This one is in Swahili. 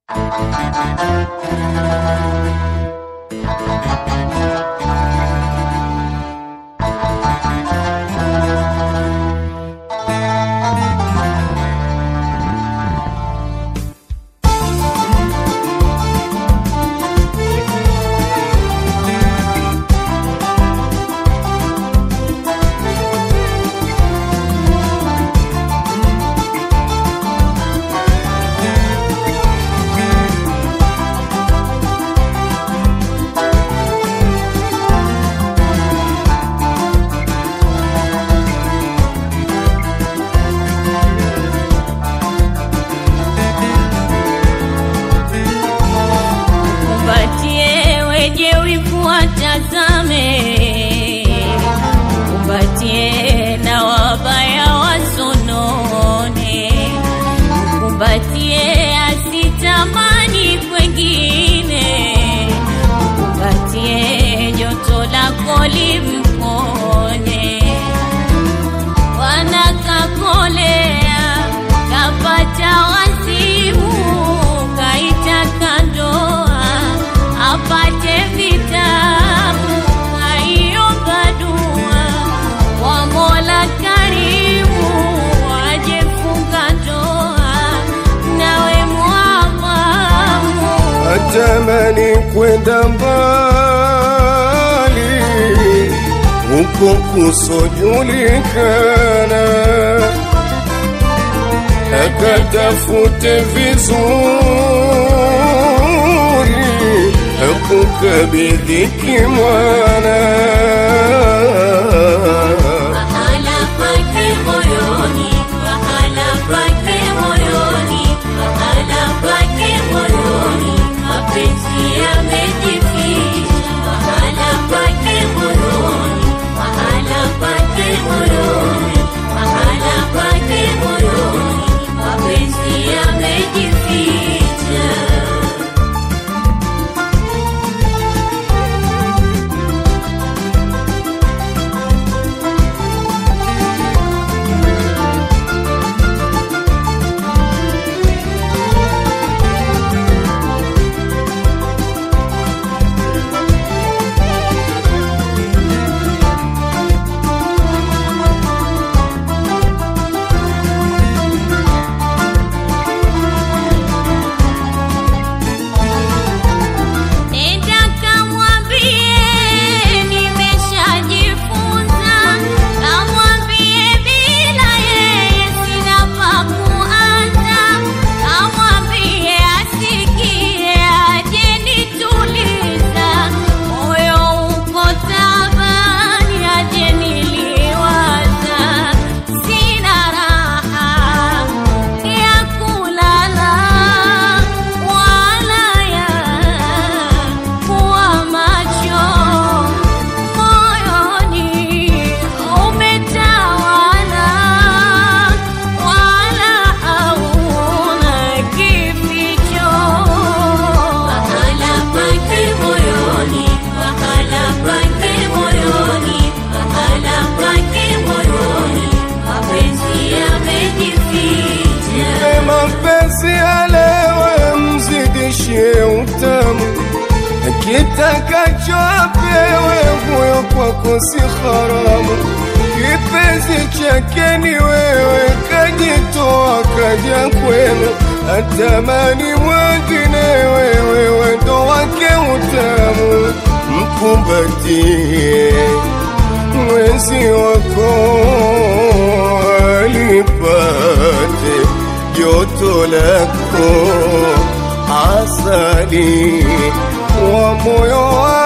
Kumbatie weje wivu watazame, kumbatie na wabaya wasonone, kumbatie asitamani kwengine, kumbatie joto lako limponye wanakakolea kapata wazimu kaitaka ndoa apate vitabu kaiomba dua wa Mola karimu ajefunga ndoa nawe mwapamu atamani kwenda mbali huko kusojulikana, akatafute vizuri akukabidhi kimwana Mahala pake moyoni, mahala pake moyoni, mahala pake moyoni, mapenzi yamejificha. Mahala pake moyoni, mahala pake moyoni, mahala pake moyoni, mapenzi yamejificha. Nenda kamwambie nimeshajifunza, kamwambie bila yeye sina pa kuanza, kamwambie asikie aje nituliza, moyo uko tabani aje niliwaza, sina raha ya kulala wala ya kuwa macho moyoni umetawala wala hauna kificho mahala pake moyoni mahala pake moyoni mahala pake moyoni mapenzi yamejificha Mpe mapenzi alewe, mzidishie utamu, kitakacho apewe, huyo kwako si haramu. Kipenzi chake ni wewe, kajitoa kaja kwenu, atamani mwengine, wewe wendo wake utamu, mkumbatie mwenzi wako alipate joto lako asali wa moyo wako